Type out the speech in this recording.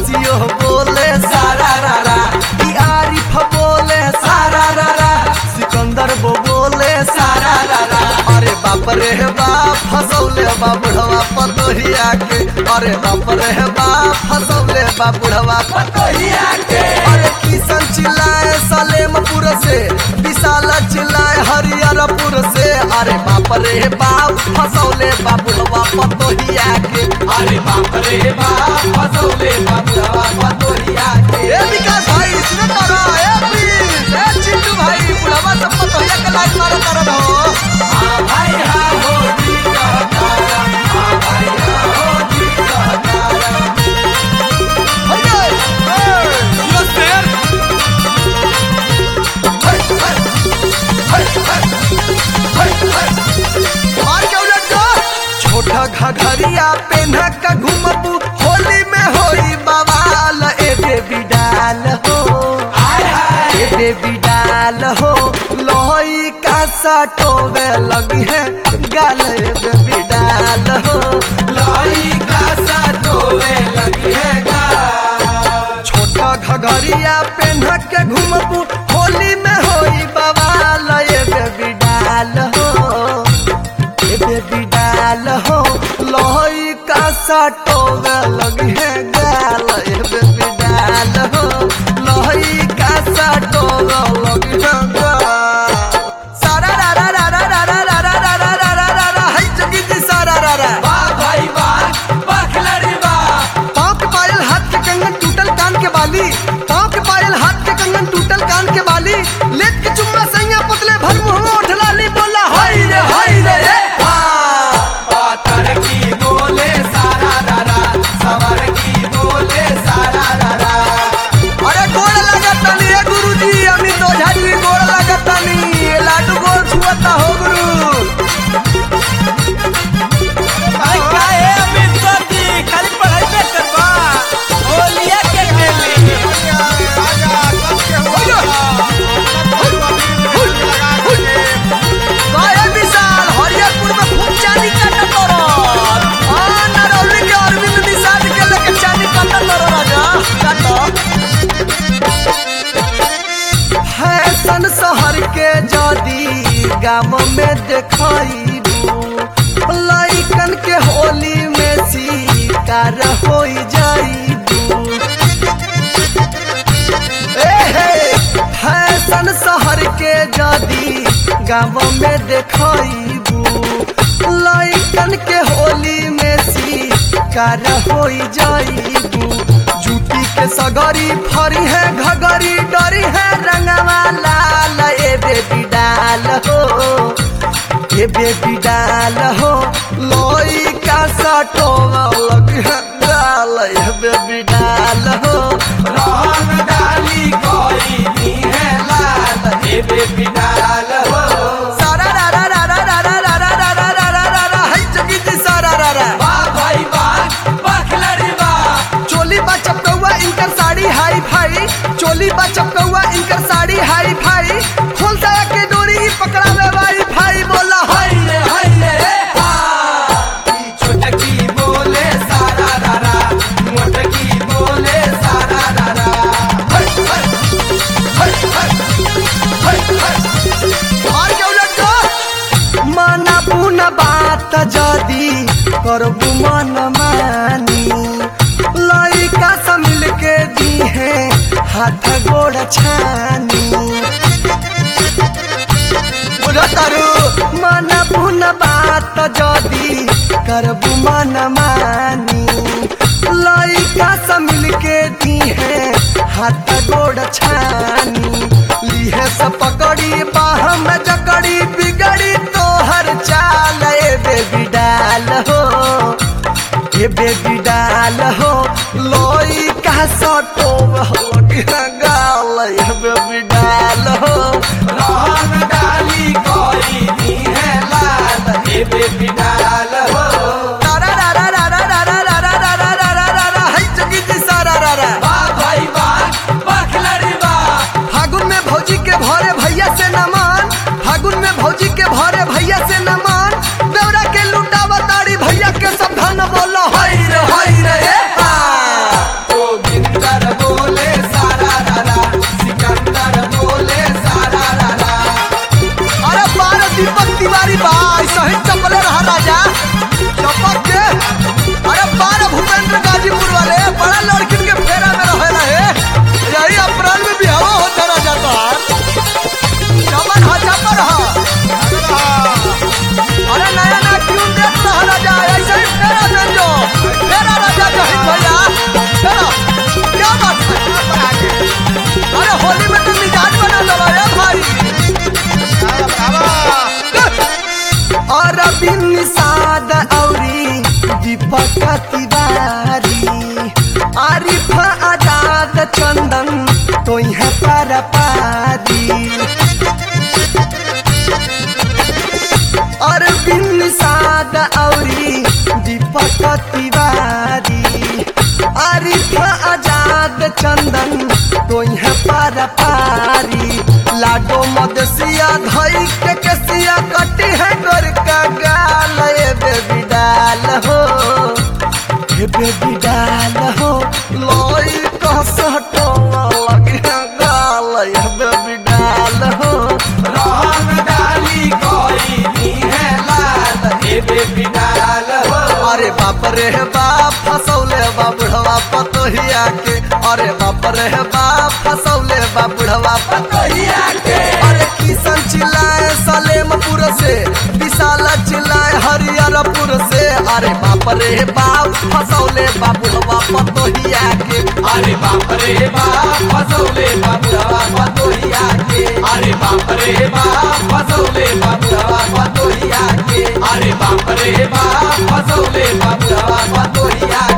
रसियो बोले सारा रा रा ई आरिफ बोले सारा रा रा सिकंदर बो बोले सारा रा रा अरे बाप रे बाप फसौले बा बुढ़वा पतोहिया के अरे बाप रे बाप फसौले बा बुढ़वा पतोहिया के अरे किशन चिल्लाए सलेमपुर से विशाल चिल्लाए हरिहरपुर से अरे बाप रे बाप फसौले बा बुढ़वा पतोहिया के अरे बाप रे बाप फसौले बा बुढ़वा पतोहिया के ए विकास भाई इसने करो ए प्लीज ए चिंटू भाई बुढ़वा सब पतोहिया के लाइन मारो करो हो हाँ भाई हाँ हो जी कहतारा हाँ भाई हाँ हो जी कहतारा यो शेर मार के उलट दो छोटा घघरिया पेन्ह के घूमबू होली में होई बवाल ए बेबी डाल हो ए बेबी डाल हो लोई का सटोवे लगी है गाल ए बेबी डाल हो लाई का सटोवे लगी है गा छोटा घघरिया पेन्ह के घूमबू होली में होई बवाल ए बेबी डाल हो ए बेबी डाल हो लोई का सटोवे लगी है गाल ए बेबी डाल हो लोई का सटोवे लगी है गाल सारा रा रा रा रा रा रा रा रा रा रा रा रा रा हाय जगी जी सारा रा रा वाह भाई वाह बखलरी वाह पाँव के पायल हाथ के कंगन टूटल कान के बाली पाँव के पायल हाथ के कंगन टूटल कान के बाली लेत के चुम्मा सैया पुतले भर मुंह उठला ली बोला हाय रे हाय रे ए हाँ। पातर की बोले सारा दादा सवर की बोले सारा दादा अरे गोड़ लागत तनी ए गुरुजी अमित ओझा जी गोड़ लागत तनी ए लाडू गोड़ छुअता हो गुरु भाई काहे अमित सर जी खाली पढ़ाई पे करबा होलिया के खेली गाय विशाल हरियरपुर में खूब चानी काटत तोरन हां नरौली के अरविंद निषाद के लेके चानी काटत तोरन राजा काटो फैशन शहर के जदी गाम में देखइबू लइकन के होली में शिकार होई जाइबू एहे, फैशन शहर के जदी गाँव में देखइबू लइकन के होली में शिकार होई जाइबू जूती के सगरी फरी है घगरी डरी है रंगवा लाल ए बेबी डाल हो ए बेबी डाल हो लोई का सटो लगी है डाल ए बेबी डाल हो रोहन डाली कोई नी है लाल हे बेबी डाल हो सारा रा रा रा रा रा रा रा रा रा रा रा रा रा हाय जगी जी सारा रा रा वाह भाई वाह बखलरी वाह चोली बा चपकौआ इनकर साड़ी हाई फाई चोली बा चपकौआ इनकर साड़ी हाई फाई खोल साया के डोरी ही पकड़ावे वाई फाई बोला हाय हाय रे हाय रे रे हा ई छोटकी बोले सारा दादा मोटकी बोले सारा दादा हट हट हट हट हट हट और के उलट दो माना बुना बात जदी करबू मन मानी लइका से मिल के दी है हाथ गोड़ छानी बुझतारू मन बुन बात जदी करबू मन मानी लइका से मिल के दी है हाथ गोड़ छानी लीहे से पकड़ी बाह में जकड़ी बिगड़ी तोहर चाल ए बेबी डाल हो ए बेबी डाल हो लोई का सटो गाल ए बेबी डाल हो रोहन डाली कोई नी है लाल हे बेबी डाल हो रा रा रा रा रा रा रा रा रा रा रा रा रा रा रा हाय जगी जी सारा रा रा वाह भाई वाह बखलरी वाह फागुन में भौजी के भरे भैया से न मान फागुन में भौजी के भरे भैया से न मान देवरा के लुटावा ताड़ी भैया के सब धन बोलो हाय रे हाय रे ए हा। गोविंद तिवारी आरिफ आजाद चंदन तो यहाँ पारा पारी अरविंद साद औरी दीपक तिवारी आरिफ आजाद चंदन तो यहाँ पारा पारी लाडो मदसिया धई के कसिया कटी है गोर का गाल ए बेबी डाल हो ए बेबी डाल हो लोई कसटो लगे गाल ए बेबी डाल हो रंग डाली कोई नी है लाल ए बेबी डाल हो अरे बाप रे बाप फसौले बा बुढ़वा पतोहिया के अरे बाप रे बाप फसौले बा बुढ़वा पतोहिया के अरे किशन चिल्लाए सलेमपुर से विशाल चिल्लाए हरिहरपुर से अरे बाप रे बाप फसौले बा बुढ़वा पतोहिया के अरे बाप रे बाप फसौले बाबुड़वा पतोहिया के अरे बाप रे बाप फसौले बाबुड़वा पतोहिया के अरे बाप रे बाप फसौले बाबुड़वा पतोहिया